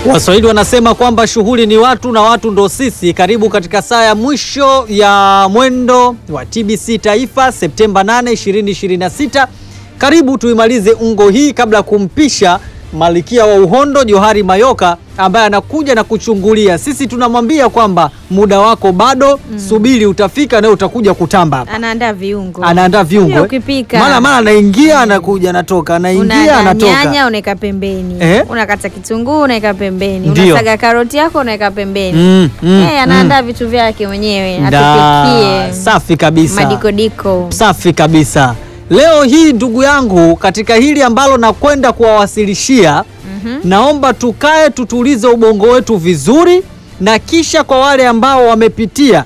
Waswahili wanasema kwamba shughuli ni watu na watu ndo sisi. Karibu katika saa ya mwisho ya mwendo wa TBC Taifa Septemba 8, 2026. Karibu tuimalize ungo hii kabla ya kumpisha Malkia wa Uhondo Johari Mayoka ambaye anakuja na kuchungulia. Sisi tunamwambia kwamba muda wako bado, subiri utafika na utakuja kutamba hapa. Anaandaa viungo. Anaandaa viungo. Pia eh. ukipika. Mara mara anaingia anakuja anatoka, anaingia Una anatoka. nyanya unaweka pembeni. Eh? Unakata kitunguu unaweka pembeni. Ndio. Unasaga karoti yako unaweka pembeni. Mm, mm, Eh, anaandaa vitu vyake mwenyewe Da, atupikie. safi kabisa. Madikodiko. Safi kabisa. Leo hii ndugu yangu, katika hili ambalo nakwenda kuwawasilishia, naomba tukae tutulize ubongo wetu vizuri, na kisha kwa wale ambao wamepitia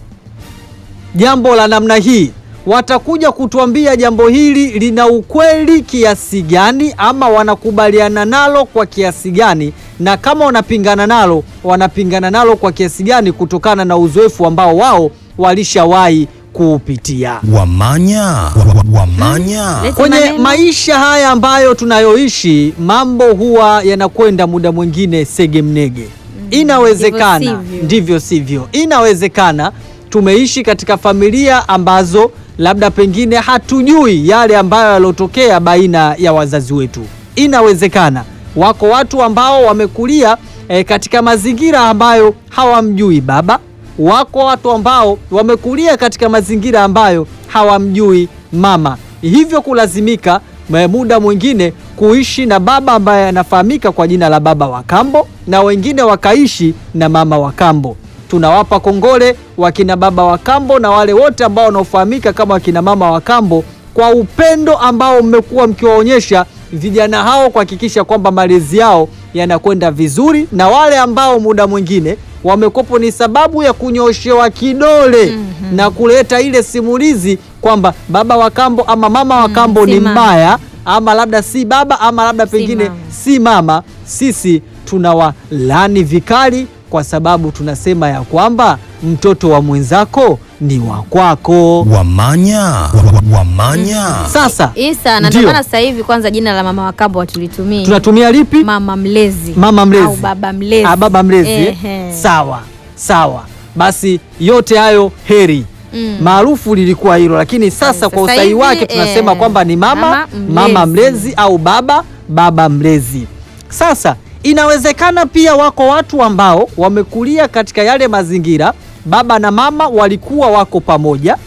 jambo la namna hii watakuja kutuambia jambo hili lina ukweli kiasi gani, ama wanakubaliana nalo kwa kiasi gani, na kama wanapingana nalo wanapingana nalo kwa kiasi gani, kutokana na uzoefu ambao wao walishawahi kuupitia Wamanya, wa- wa- wamanya. Leta kwenye maneno. maisha haya ambayo tunayoishi. Mambo huwa yanakwenda muda mwingine segemnege. Inawezekana ndivyo sivyo. ndivyo sivyo, inawezekana tumeishi katika familia ambazo labda pengine hatujui yale ambayo yalotokea baina ya wazazi wetu. Inawezekana wako watu ambao wamekulia eh, katika mazingira ambayo hawamjui baba wako watu ambao wamekulia katika mazingira ambayo hawamjui mama, hivyo kulazimika eh, muda mwingine kuishi na baba ambaye anafahamika kwa jina la baba wa kambo, na wengine wakaishi na mama wa kambo. Tunawapa kongole wakina baba wa kambo na wale wote ambao wanaofahamika kama wakina mama wa kambo kwa upendo ambao mmekuwa mkiwaonyesha vijana hao kuhakikisha kwamba malezi yao yanakwenda vizuri, na wale ambao muda mwingine wamekopo ni sababu ya kunyoshewa kidole na kuleta ile simulizi kwamba baba wa kambo ama mama wa kambo si ni mama. mbaya ama labda si baba ama labda Si pengine mama. si mama. Sisi tunawalani vikali kwa sababu tunasema ya kwamba mtoto wa mwenzako ni wa kwako. Wamanya, wa- wa- wamanya. Sasa Isa, na Ndio. ndio maana sasa hivi kwanza jina la mama wa kambo hatulitumii. tunatumia lipi? mama mlezi. Mama mlezi. Au baba mlezi. Ah, baba mlezi. eh? Ehe. Sawa sawa, basi yote hayo heri Mm. maarufu lilikuwa hilo, lakini sasa Sasa kwa usahihi hivi, wake tunasema eh, kwamba ni mama mama mama mlezi. mlezi au baba baba mlezi. Sasa inawezekana pia wako watu ambao wamekulia katika yale mazingira, baba na mama walikuwa wako pamoja,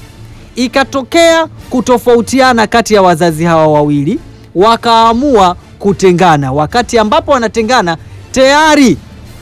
ikatokea kutofautiana kati ya wazazi hawa wawili, wakaamua kutengana. Wakati ambapo wanatengana tayari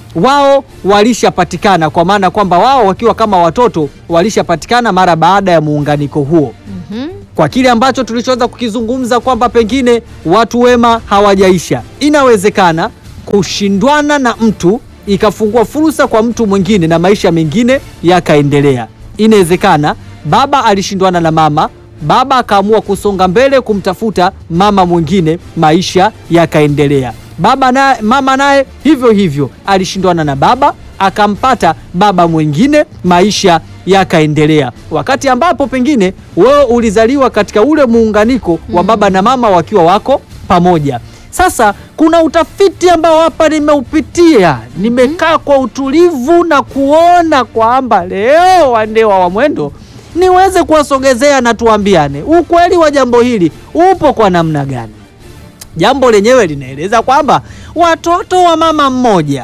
wao walishapatikana, kwa maana kwamba wao wakiwa kama watoto walishapatikana mara baada ya muunganiko huo Mhm. kwa kile ambacho tulichoweza kukizungumza kwamba pengine watu wema hawajaisha. Inawezekana kushindwana na mtu ikafungua fursa kwa mtu mwingine na maisha mengine yakaendelea. Inawezekana baba alishindwana na mama, baba akaamua kusonga mbele kumtafuta mama mwingine, maisha yakaendelea. Baba naye, mama naye hivyo hivyo alishindwana na baba akampata baba mwingine, maisha yakaendelea. Wakati ambapo pengine wewe ulizaliwa katika ule muunganiko wa baba na mama wakiwa wako pamoja. Sasa kuna utafiti ambao hapa nimeupitia, nimekaa kwa utulivu na kuona kwamba leo wandewa wa mwendo niweze kuwasogezea na tuambiane ukweli wa jambo hili upo kwa namna gani. Jambo lenyewe linaeleza kwamba watoto wa mama mmoja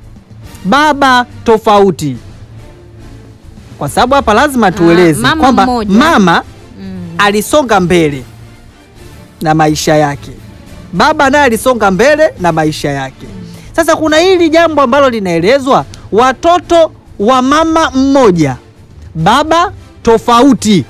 baba tofauti, kwa sababu hapa lazima tueleze mama kwamba mmoja. mama Mm. alisonga mbele na maisha yake, baba naye alisonga mbele na maisha yake. Sasa kuna hili jambo ambalo linaelezwa, watoto wa mama mmoja baba tofauti,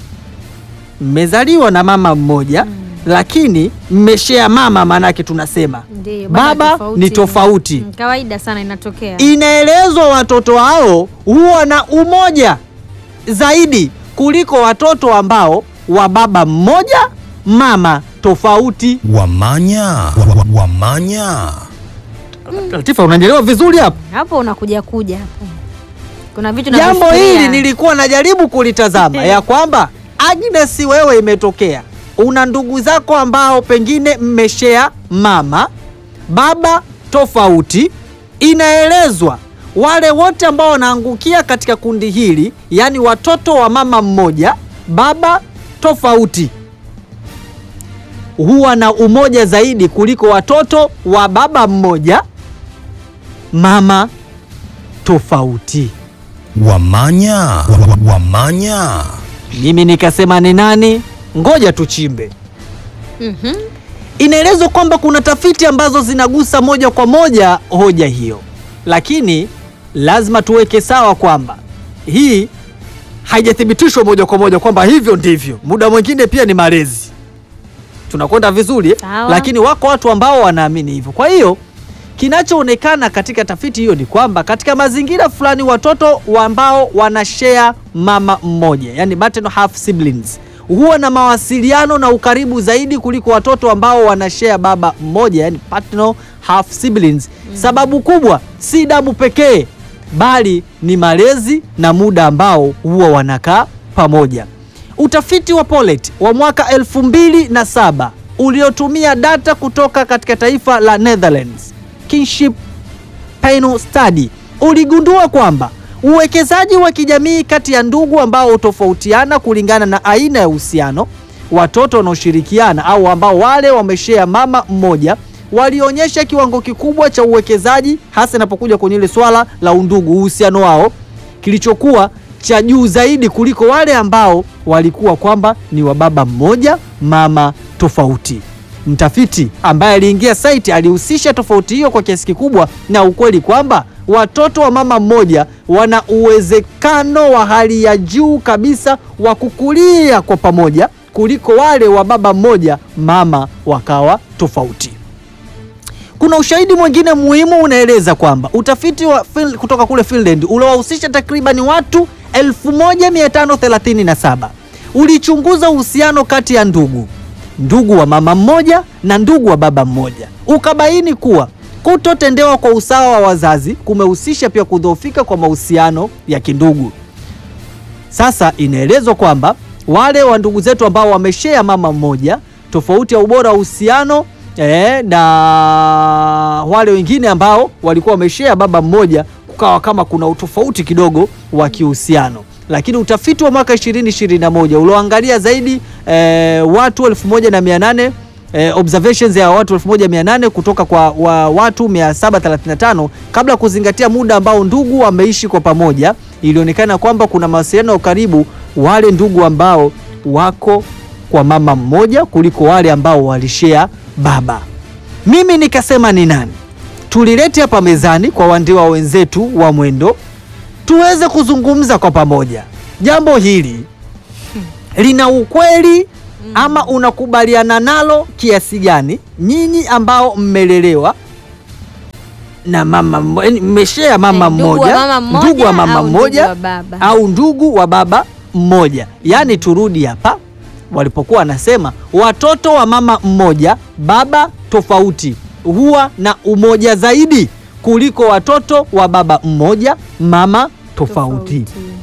mmezaliwa na mama mmoja lakini mmeshea mama, maanake tunasema Ndiyo, baba ni tofauti. Mm, Kawaida sana inatokea. Inaelezwa watoto hao huwa na umoja zaidi kuliko watoto ambao wa baba mmoja mama tofauti. Wamanya, wa- wa- wamanya. Latifa, unanielewa vizuri hapo? Hapo unakuja kuja hapo. Kuna vitu Jambo navifikiria. hili nilikuwa najaribu kulitazama ya kwamba Agnes, wewe imetokea una ndugu zako ambao pengine mmeshea mama baba tofauti, inaelezwa wale wote ambao wanaangukia katika kundi hili, yaani watoto wa mama mmoja baba tofauti, huwa na umoja zaidi kuliko watoto wa baba mmoja mama tofauti. Wamanya. Wa- wa- Wamanya. Mimi nikasema ni nani? Ngoja tuchimbe. Mhm. Inaelezwa kwamba kuna tafiti ambazo zinagusa moja kwa moja hoja hiyo, lakini lazima tuweke sawa kwamba hii haijathibitishwa moja kwa moja kwamba hivyo ndivyo. Muda mwingine pia ni malezi, tunakwenda vizuri eh? Sawa. Lakini wako watu ambao wanaamini hivyo. Kwa hiyo kinachoonekana katika tafiti hiyo ni kwamba katika mazingira fulani watoto wa ambao wanashare mama mmoja, yani maternal half siblings, huwa na mawasiliano na ukaribu zaidi kuliko watoto ambao wanashare baba mmoja, yani paternal half siblings. Sababu kubwa si damu pekee, bali ni malezi na muda ambao huwa wanakaa pamoja. Utafiti wa Pollet wa mwaka 2007 uliotumia data kutoka katika taifa la Netherlands, Kinship Panel Study, uligundua kwamba uwekezaji wa kijamii kati ya ndugu ambao hutofautiana kulingana na aina ya uhusiano, watoto wanaoshirikiana au ambao wale wameshea mama mmoja walionyesha kiwango kikubwa cha uwekezaji, hasa inapokuja kwenye ile swala la undugu, uhusiano wao kilichokuwa cha juu zaidi kuliko wale ambao walikuwa kwamba ni wa baba mmoja mama tofauti. Mtafiti ambaye aliingia site alihusisha tofauti hiyo kwa kiasi kikubwa na ukweli kwamba watoto wa mama mmoja wana uwezekano wa hali ya juu kabisa wa kukulia kwa pamoja kuliko wale wa baba mmoja mama wakawa tofauti. Kuna ushahidi mwingine muhimu unaeleza kwamba utafiti wa Fin- kutoka kule Finland uliowahusisha takribani watu 1537 ulichunguza uhusiano kati ya ndugu ndugu wa mama mmoja na ndugu wa baba mmoja, ukabaini kuwa kutotendewa kwa usawa wa wazazi kumehusisha pia kudhoofika kwa mahusiano ya kindugu. Sasa inaelezwa kwamba wale wa ndugu zetu ambao wameshea mama mmoja, tofauti ya ubora wa uhusiano eh, na wale wengine ambao walikuwa wameshea baba mmoja, kukawa kama kuna utofauti kidogo wa kihusiano. Lakini utafiti wa mwaka 2021 ulioangalia zaidi eh, watu 1800 eh, observations ya watu 1800 kutoka kwa wa watu 735 kabla ya kuzingatia muda ambao ndugu wameishi kwa pamoja, ilionekana kwamba kuna mawasiliano ya ukaribu wale ndugu ambao wako kwa mama mmoja kuliko wale ambao walishea baba. Mimi nikasema ni nani tulilete hapa mezani kwa wandiwa wenzetu wa Mwendo tuweze kuzungumza kwa pamoja. Jambo hili lina ukweli ama unakubaliana nalo kiasi gani? Nyinyi ambao mmelelewa na mama mmo- yaani mmeshea mama Eh, ndugu wa mmoja, mama mmoja ndugu wa mama au ndugu mmoja wa baba. au ndugu wa baba mmoja. Yaani turudi hapa walipokuwa wanasema watoto wa mama mmoja baba tofauti huwa na umoja zaidi kuliko watoto wa baba mmoja mama tofauti.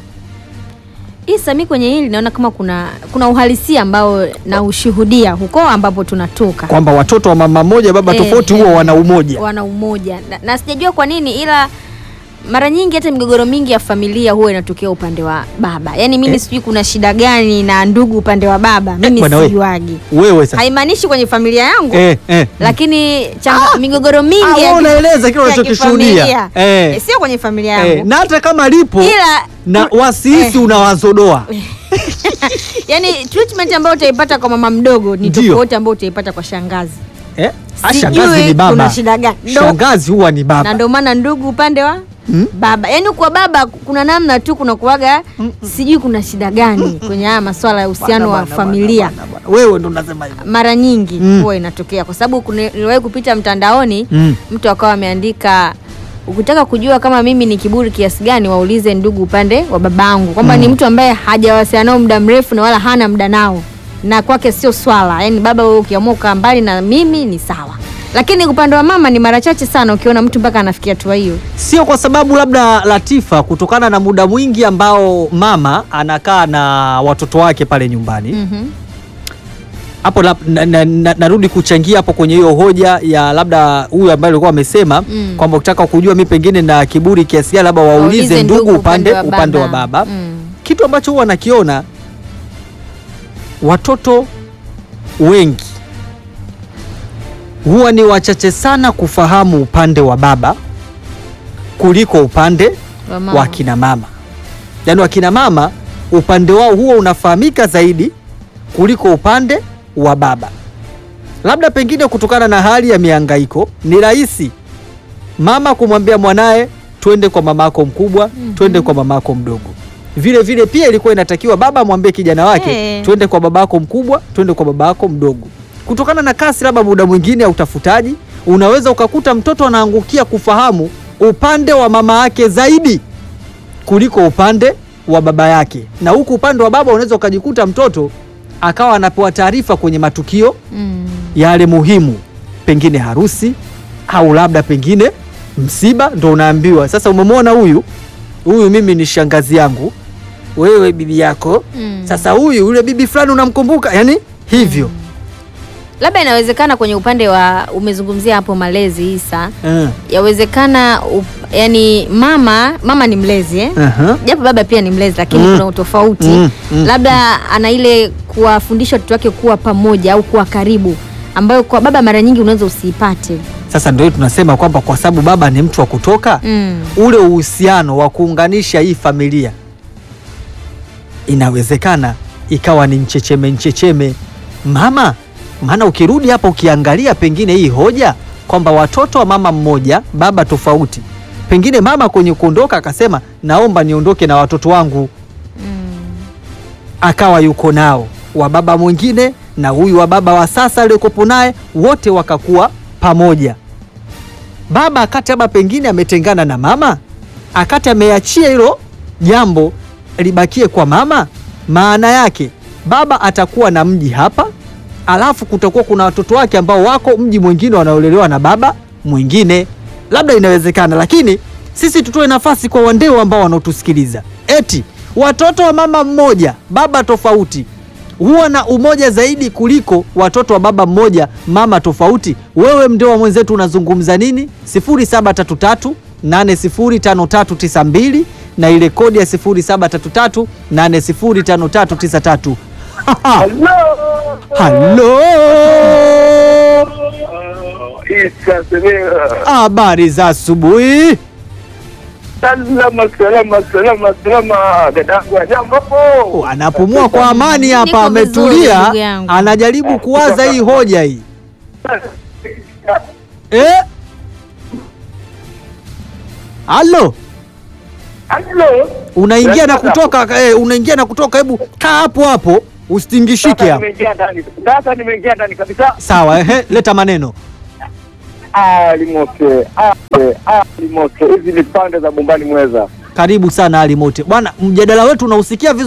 Isa, mi kwenye hili naona kama kuna kuna uhalisia ambao na ushuhudia huko ambapo tunatoka Kwamba watoto wa mama mmoja baba Eh, tofauti eh, huwa wana umoja. wana umoja na, na sijajua kwa nini, ila mara nyingi hata migogoro mingi ya familia huwa inatokea upande wa baba. Yaani mimi Eh. sijui kuna shida gani na ndugu upande wa baba, mimi bwana we. sijuagi. Wewe sasa. Haimaanishi kwenye familia yangu Eh, eh. lakini changa, migogoro mingi Ah, ya wewe ki- unaeleza kile ya unachokishuhudia. kifamilia. Eh. Eh, sio kwenye familia yangu Eh, na hata kama lipo ila na wasihisi eh. unawazodoa. yani treatment ambayo utaipata kwa mama mdogo ni Ndio. tofauti ambayo utaipata kwa shangazi. Eh? Ah, Sijui Shangazi ni baba. kuna shida gani. Ndo- Shangazi huwa ni na baba. ndio maana ndugu upande wa Hmm? baba, yaani kwa baba kuna namna tu kuna kuwaga, sijui kuna shida gani kwenye haya maswala ya uhusiano wa Bwana, bwana, familia. bwana, bwana, bwana. Wewe ndo unasema hivyo. Mara nyingi Mm. huwa inatokea kwa sababu kuna- niliwahi kupita mtandaoni Mm. mtu akawa ameandika ukitaka kujua kama mimi ni kiburi kiasi gani, waulize ndugu upande wa babangu, kwamba ni mtu ambaye hajawasiliana nao muda mrefu na wala hana muda nao, na kwake sio swala. Yani baba, wewe ukiamua kukaa mbali na mimi ni sawa, lakini upande wa mama ni mara chache sana ukiona mtu mpaka anafikia hatua hiyo. Sio kwa sababu labda Latifa, kutokana na muda mwingi ambao mama anakaa na watoto wake pale nyumbani Mhm. hapo na, na, na, na, narudi kuchangia hapo kwenye hiyo hoja ya labda huyu ambaye alikuwa amesema Mm. kwamba ukitaka kujua mi pengine na kiburi kiasi gani labda waulize ndugu upande, upande wa baba Mm. kitu ambacho huwa nakiona watoto wengi huwa ni wachache sana kufahamu upande wa baba kuliko upande Wa mama. wa kina mama. Yaani wakina mama upande wao huwa unafahamika zaidi kuliko upande wa baba. Labda pengine kutokana na hali ya mihangaiko, ni rahisi mama kumwambia mwanaye twende kwa mamako mkubwa, twende kwa mamako mdogo. Vile vile pia ilikuwa inatakiwa baba amwambie kijana wake Eh. twende kwa babako mkubwa, twende kwa babako mdogo. Kutokana na kasi labda muda mwingine ya utafutaji, unaweza ukakuta mtoto anaangukia kufahamu upande wa mama yake zaidi kuliko upande wa baba yake, na huku upande wa baba unaweza ukajikuta mtoto akawa anapewa taarifa kwenye matukio Mm. yale muhimu, pengine harusi au labda pengine msiba, ndo unaambiwa sasa, umemwona huyu huyu, mimi ni shangazi yangu, wewe bibi yako. Mm. Sasa huyu yule bibi fulani unamkumbuka, yani hivyo Labda inawezekana kwenye upande wa umezungumzia hapo malezi Isa, Eh, yawezekana up, yani mama mama ni mlezi eh? aha. japo baba pia ni mlezi lakini Mm. kuna utofauti Mm, mm. labda ana ile kuwafundisha watoto wake kuwa pamoja au kuwa karibu ambayo kwa baba mara nyingi unaweza usiipate Sasa ndio tunasema kwamba kwa sababu baba ni mtu wa kutoka mm. ule uhusiano wa kuunganisha hii familia inawezekana ikawa ni mchecheme mchecheme mama. Maana ukirudi hapa ukiangalia pengine hii hoja kwamba watoto wa mama mmoja baba tofauti, pengine mama kwenye kuondoka akasema naomba niondoke na watoto wangu, akawa yuko nao wa baba mwingine na huyu wa baba wa sasa aliyokopo naye, wote wakakuwa pamoja baba akati labda pengine ametengana na mama, akati ameachia hilo jambo libakie kwa mama, maana yake baba atakuwa na mji hapa, alafu kutakuwa kuna watoto wake ambao wako mji mwingine wanaolelewa na baba mwingine. Labda inawezekana, lakini sisi tutoe nafasi kwa wandeo ambao wanaotusikiliza, eti watoto wa mama mmoja baba tofauti huwa na umoja zaidi kuliko watoto wa baba mmoja mama tofauti. Wewe mdeo wa mwenzetu unazungumza nini? 0733 805392 na ile kodi ya 0733 805393. Halo, Isa Semea. habari za asubuhi. Salama salama salama salama, dadangu ajambo hapo. Anapumua kwa amani hapa, Niko vizuri, ametulia, ndugu yangu. anajaribu kuwaza hii hoja hii eh? Halo, Halo. unaingia na kutoka eh, unaingia na kutoka. Hebu kaa hapo hapo, usitingishike Sasa hapo. nimeingia ndani. Sasa nimeingia ndani kabisa. Sawa, ehe, leta maneno. Ali mote, ali, ali mote. Hizi ni pande za Bombani Mweza. Karibu sana Ali Mote bwana, mjadala wetu unausikia vizuri.